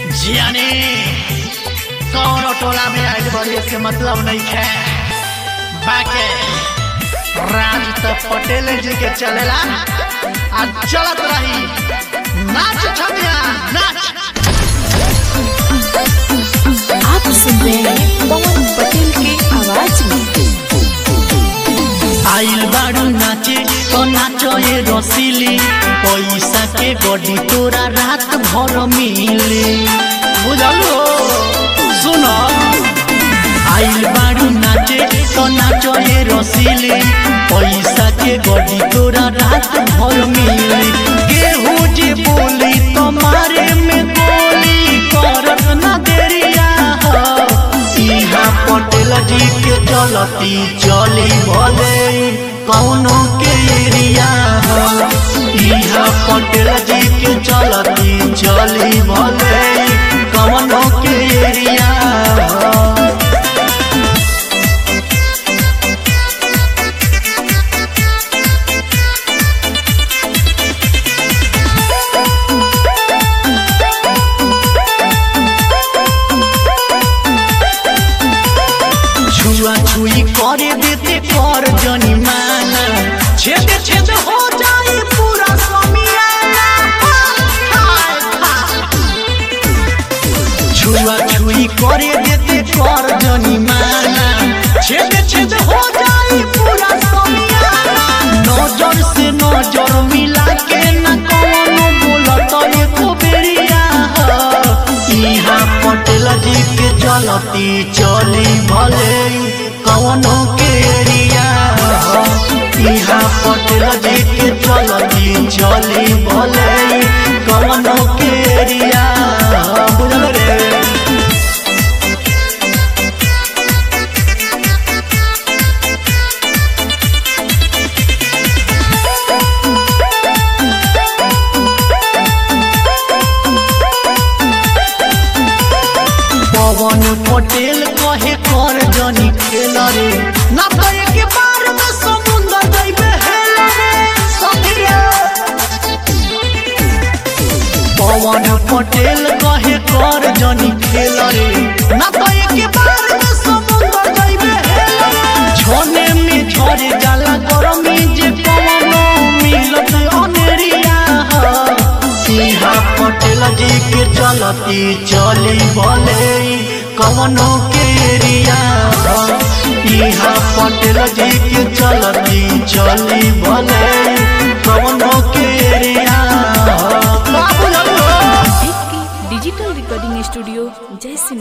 जियानी कौनो टोला में आइल बड़ी से मतलब नहीं है बाके राज तो पटेल जी के चलेला आ चलत रही नाच छमिया नाच आप सुन रहे हैं पवन पटेल की आवाज में आइल बाड़ू नाचे तो नाचो ये रसीली पैसा के गड्डी तोरा रात भर मिले बुझलो सुनो आइल बाड़ू नाचे तो नाचो ये रसीली पैसा के गड्डी तोरा रात भर मिले केहू जे बोली तुम्हारे में गोली करत ना देरिया हो इहाँ पटेल जी के चलती चली भले कौनो के एरिया हो इहाँ पटेल जी के चलती चली भले कौनो के एरिया हो छुआ छुई करे देते कर जनी माना छेद छेद हो जाए पूरा समियाना हाय, हाय। छुआ छुई करे देते कर जनी माना छेद छेद हो जाए पूरा समियाना नजर से नजर मिला के न कौनो बोलत एको बेरिया हो इहाँ पटेल जी के चलती चली भले कौनो के एरिया हो इहाँ पटेल जी के चलती चली भले कौनो के एरिया हो बुझल रे पवन पटेल कहे कर जनी खेल रे ना तो एक बार में समुंदर जइबे हेल रे सखिया पवन पटेल कहे कर जनी खेल रे ना तो एक बार में समुंदर जइबे हेल रे छोने में झरे जाला गरमी जे पवनो मिलत अनेरिया हो इहाँ पटेल जी के चलती चली भले कवनो के एरिया हो इहाँ पटेल जी के चलती चली भले कवनो के एरिया हो का बुझल हो? देख के डिजिटल रिकॉर्डिंग स्टूडियो जय सिंह